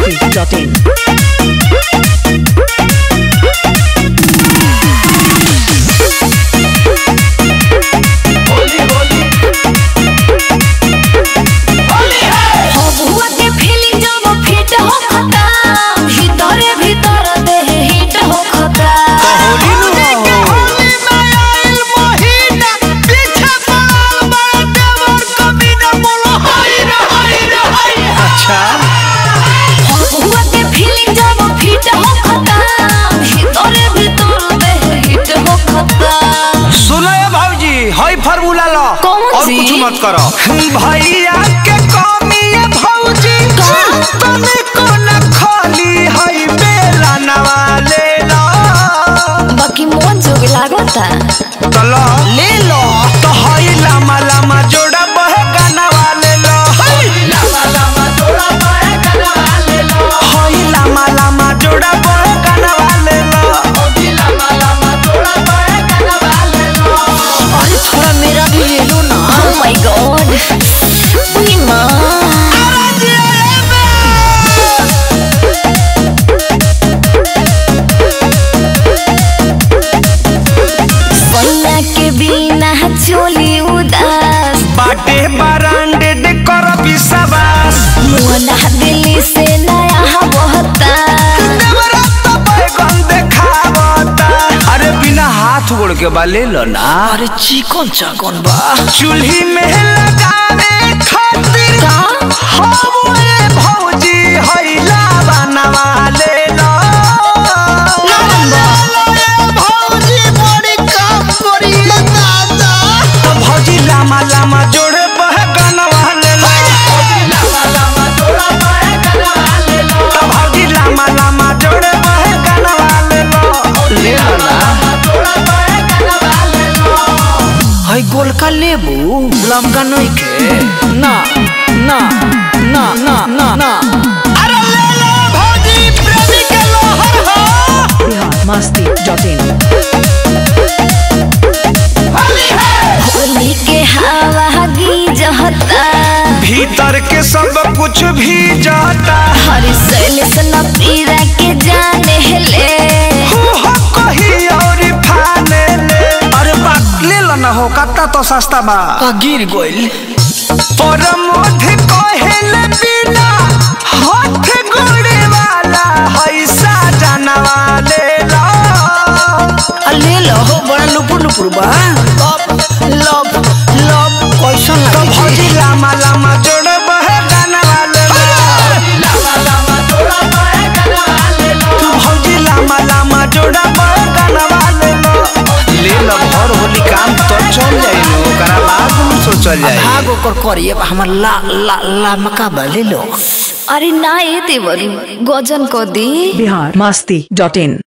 biharmasti.in हबुआ के feeling जब feet होखता भीतरे भीतर देह हिट होखता अच्छा हबुआ के फीलिंग जब फिट होखता भीतरे भीतर देह हिट होखता सुनो ये भाऊजी हई फार्मूला लो कौन और सी? कुछ मत करो भैया के कमी है भाऊजी तने को न खाली हई बेला नवाले लो बाकी मन जोग लागता तो लो ले लो तो हई लामा लामा जोड़ा बह गाना वाले लो हई लामा लामा जोड़ा बह गाना वाले लो हई लामा लामा जोड़ा बह गाना वाले लो अरे थोड़ा मेरा भी ले लो ना ओह माय गॉड उई मां सोना के बिना चोली उदास बाटे ब्रांडेड कर विश्वास मोना दिल्ली से नया बहता देवरात बैगन देखावता अरे बिना हाथ गोड़ के बा ले लो ना अरे चिकन चाकन बा चूल्ही में लगावे खातिर का हवे भौजी हैला बनवा ले लो भौजी बड़ी काम करी दादा तो भौजी लामा लामा जोड़े बह गनवा ले लो तो भौजी लामा लामा जोड़े बह गनवा ले लो ले लो ना हई गोलका लेबू लमका नहीं के ना ना ना ना ना ना अरे ले लो भौजी प्रेमी के लोहर हो biharmasti.in होली के हवा गीजता भीतर के सब कुछ भी जाता हर सैल सना पीरा के जाने ले हो कही और फाने ले अरे बात ले लो ना हो कत्ता तो सस्ता बा आ गिर गोइल पर मोध कहेले बिना हाथ गोड़े वाला हैसा जानवा ले लो आ ले लो हो बड़ा लुपुर लुपुर बा लव लव कैसन तो लागे भौजी लामा लामा जोड़ बह जानवा ले लो तू भौजी लामा लामा जोड़ा बह जानवा ले लो ले लो भर होली काम तो चल जाई लो ओकरा बाद हम सोचल जाई भाग ओकर करिए हमर ला ला ला मका बा ले लो अरे ना ये देवरी गजन को दी biharmasti.in